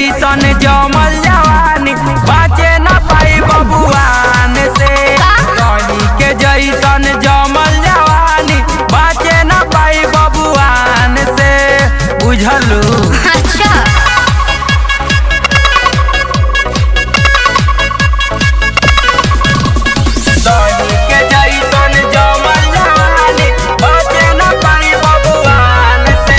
जैसन जमल जवानी बाचे न पाई बबुआन से दही के जैसन जमल जवानी बाचे न पाई बबुआन से बुझलू अच्छा दही के जैसन जमल जवानी बाचे न पाई बबुआन से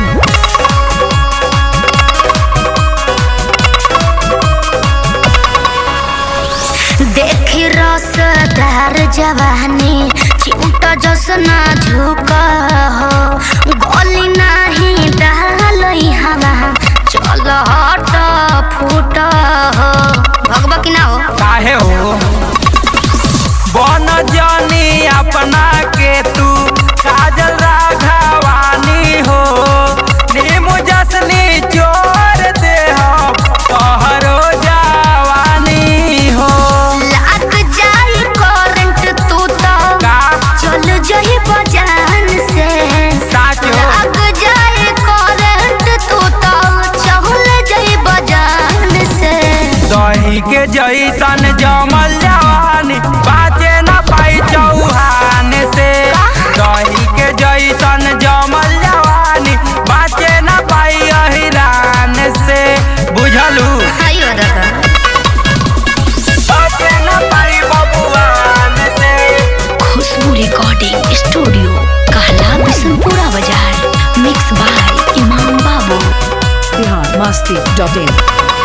देखी रसदार जवानी चिंता जसना झुक हो गली नाही डालई हवा चल हट फूट हो भगवा की ना हो काहे हो बन जानी अपना के तू काजल राघवानी हो नीमू जसनी चोर दे हो तोहरो जवानी हो लाग जाई करंट तू तो का चल जही बजान से साचो लाग जाई करंट तू तो चल जही बजान से दही के जैसन जमल जवानी बाचे न पाई चौहान से दही के जैसन जमल जवानी बाचे न पाई अहिरान से बुझलू आइयो दादा बाचे न पाई बबुआन से खुशबू रिकॉर्डिंग स्टूडियो कहला बिशनपुरा बाजार मिक्स बाय इमाम बाबू बिहार मस्ती डॉट इन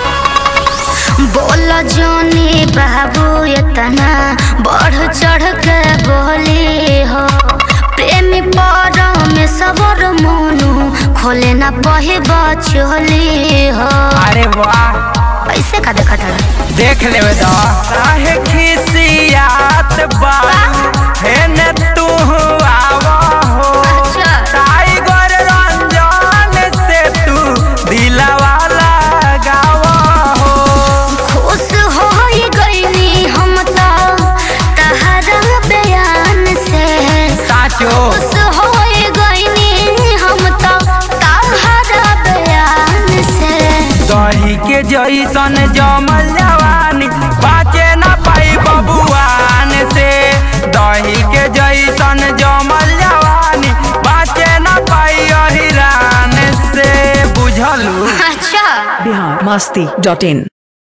बोल जोनी बाबू इतना बढ़ चढ़ के बोली हो प्रेमी पर में सबर मोनू खोले ना पही बचोली हो अरे वाह पैसे का देखा था देख लेवे दा काहे खिसियात बारू हेने तू आवा हो अच्छा। टाइगर रंजन से तू दिलवा लगावा हो खुश हो गईनी हम तो तहरा बयान से साचो खुश हो गईनी हम तो तहरा बयान से दही के जैसन जमल जवानी बाचे न पाई बबुआन से दही के जैसन जमल जवानी बाचे न पाई अहिरान से बुझलू अच्छा बिहार मस्ती डॉट इन